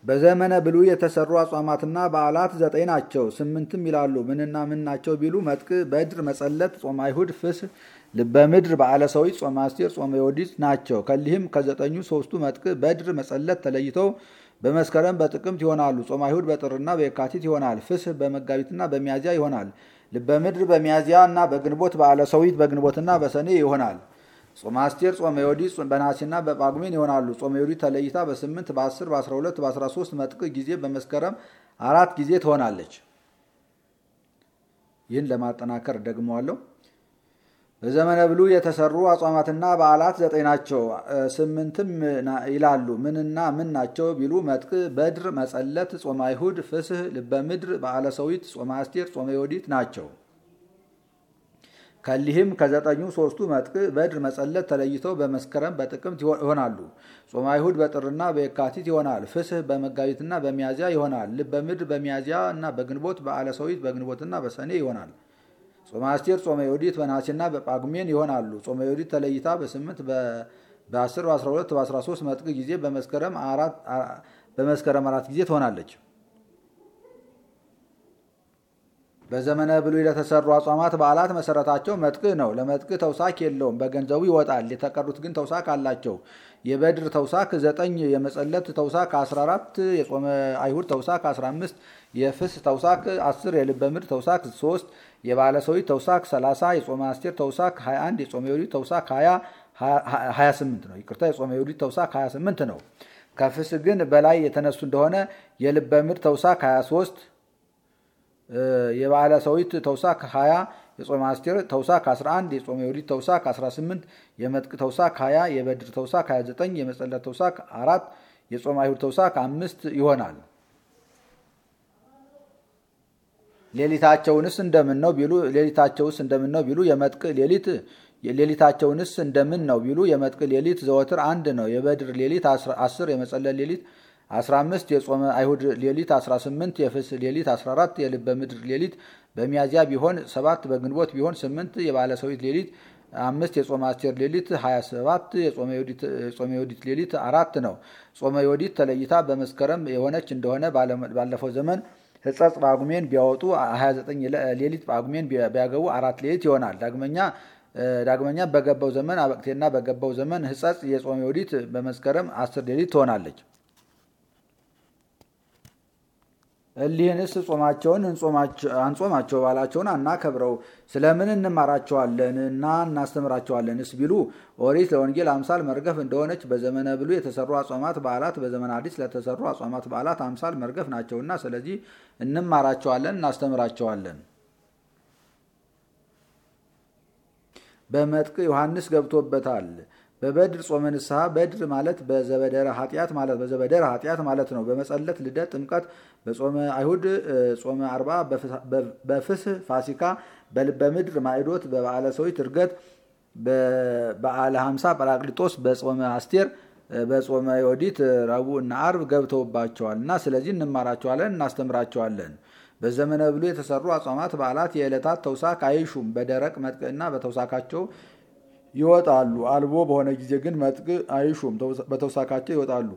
በዘመነ ብሉይ የተሰሩ አጽዋማትና በዓላት ዘጠኝ ናቸው። ስምንትም ይላሉ። ምንና ምን ናቸው ቢሉ መጥቅ፣ በድር፣ መጸለት፣ ጾመ አይሁድ፣ ፍስህ፣ ልበ ምድር፣ በዓለ ሰዊት፣ ጾመ አስቴር፣ ጾመ ዮዲት ናቸው። ከሊህም ከዘጠኙ ሶስቱ መጥቅ፣ በድር፣ መጸለት ተለይተው በመስከረም በጥቅምት ይሆናሉ። ጾመ አይሁድ በጥርና በየካቲት ይሆናል። ፍስህ በመጋቢትና በሚያዚያ ይሆናል። ልበ ምድር በሚያዚያ እና በግንቦት፣ በዓለ ሰዊት በግንቦትና በሰኔ ይሆናል። ጾመ አስቴር፣ ጾመ ዮዲት በነሐሴና በጳጉሜን ይሆናሉ። ጾመ ዮዲት ተለይታ በ8 በ10 በ12 በ13 መጥቅ ጊዜ በመስከረም አራት ጊዜ ትሆናለች። ይህን ለማጠናከር ደግመዋለሁ። በዘመነ ብሉይ የተሰሩ አጽዋማትና በዓላት ዘጠኝ ናቸው። ስምንትም ይላሉ። ምንና ምን ናቸው ቢሉ መጥቅ፣ በድር፣ መጸለት፣ ጾመ አይሁድ፣ ፍስህ፣ ልበ ምድር፣ በዓለ ሰዊት፣ ጾመ አስቴር፣ ጾመ ዮዲት ናቸው። ከሊህም ከዘጠኙ ሶስቱ መጥቅ፣ በድር፣ መጸለት ተለይተው በመስከረም በጥቅምት ይሆናሉ። ጾመ አይሁድ በጥርና በየካቲት ይሆናል። ፍስህ በመጋቢትና በሚያዚያ ይሆናል። ልበ ምድር በሚያዚያ እና በግንቦት፣ በዓለ ሰዊት በግንቦትና በሰኔ ይሆናል። ጾመ አስቴር፣ ጾመ ዮዲት በነሐሴና በጳጉሜን ይሆናሉ። ጾመ ዮዲት ተለይታ በ8 በ10 በ12 በ13 መጥቅ ጊዜ በመስከረም አራት ጊዜ ትሆናለች። በዘመነ ብሉይ ለተሰሩ አጽዋማት በዓላት መሰረታቸው መጥቅ ነው። ለመጥቅ ተውሳክ የለውም፣ በገንዘቡ ይወጣል። የተቀሩት ግን ተውሳክ አላቸው። የበድር ተውሳክ 9፣ የመጸለት ተውሳክ 14፣ የጾመ አይሁድ ተውሳክ 15፣ የፍስ ተውሳክ 10፣ የልበ ምድር ተውሳክ 3፣ የባለ ሰዊት ተውሳክ 30፣ የጾመ አስቴር ተውሳክ 21፣ የጾመ ዮዲት ተውሳክ 28 ነው። ይቅርታ፣ የጾመ ዮዲት ተውሳክ 28 ነው። ከፍስ ግን በላይ የተነሱ እንደሆነ የልበ ምድር ተውሳክ 23 የበዓለ ሰዊት ተውሳክ 20 የጾመ አስቴር ተውሳክ 11 የጾመ ዮዲት ተውሳክ 18 የመጥቅ ተውሳክ 20 የበድር ተውሳክ 29 የመጸለት ተውሳክ 4 የጾመ አይሁድ ተውሳክ 5 ይሆናል። ሌሊታቸውንስ እንደምን ነው ቢሉ ሌሊታቸውስ እንደምን ነው ቢሉ የመጥቅ ሌሊት ሌሊታቸውንስ እንደምን ነው ቢሉ የመጥቅ ሌሊት ዘወትር አንድ ነው። የበድር ሌሊት 10 የመጸለት ሌሊት 15 የጾመ አይሁድ ሌሊት 18 የፍስ ሌሊት 14 የልበ ምድር ሌሊት በሚያዚያ ቢሆን 7 በግንቦት ቢሆን 8 የባለ ሰዊት ሌሊት አምስት የጾመ አስቴር ሌሊት 27 የጾመ ዮዲት ሌሊት አራት ነው። ጾመ ዮዲት ተለይታ በመስከረም የሆነች እንደሆነ ባለፈው ዘመን ሕጸጽ ጳጉሜን ቢያወጡ 29 ሌሊት ጳጉሜን ቢያገቡ አራት ሌሊት ይሆናል። ዳግመኛ ዳግመኛ በገባው ዘመን አበቅቴና በገባው ዘመን ሕጸጽ የጾመ ዮዲት በመስከረም አስር ሌሊት ትሆናለች። እሊህንስ ጾማቸውን አንጾማቸው ባላቸውን አናከብረው ስለምን እንማራቸዋለን እና እናስተምራቸዋለንስ ቢሉ ኦሪት ለወንጌል አምሳል መርገፍ እንደሆነች በዘመነ ብሉይ የተሰሩ አጽዋማት በዓላት በዘመነ አዲስ ለተሰሩ አጽዋማት በዓላት አምሳል መርገፍ ናቸውና ስለዚህ እንማራቸዋለን እናስተምራቸዋለን። በመጥቅ ዮሐንስ ገብቶበታል። በበድር ጾመ ንስሐ በድር ማለት በዘበደረ ኃጢአት ማለት በዘበደረ ኃጢአት ማለት ነው። በመጸለት ልደት፣ ጥምቀት፣ በጾመ አይሁድ ጾመ አርባ፣ በፍስህ ፋሲካ፣ በልበ ምድር ማዕዶት፣ በበዓለ ሰዊት እርገት፣ በበዓለ ሀምሳ ጰራቅሊጦስ፣ በጾመ አስቴር፣ በጾመ ዮዲት ረቡዕ እና አርብ ገብተውባቸዋል እና ስለዚህ እንማራቸዋለን እናስተምራቸዋለን። በዘመነ ብሉይ የተሰሩ አጽዋማት በዓላት የዕለታት ተውሳክ አይሹም። በደረቅ መጥቅና በተውሳካቸው ይወጣሉ። አልቦ በሆነ ጊዜ ግን መጥቅ አይሹም፣ በተውሳካቸው ይወጣሉ።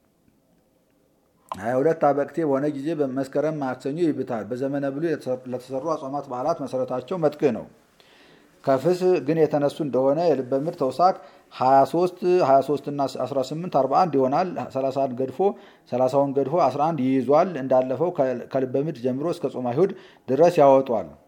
ሀያ ሁለት አበቅቴ በሆነ ጊዜ በመስከረም ማክሰኞ ይብታል። በዘመነ ብሉይ ለተሰሩ አጽዋማት በዓላት መሰረታቸው መጥቅ ነው። ከፍስ ግን የተነሱ እንደሆነ የልበ ምድር ተውሳክ 23 23 እና 18 41 ይሆናል። 30 ገድፎ 30ውን ገድፎ 11 ይይዟል። እንዳለፈው ከልበ ምድር ጀምሮ እስከ ጾመ አይሁድ ድረስ ያወጧል።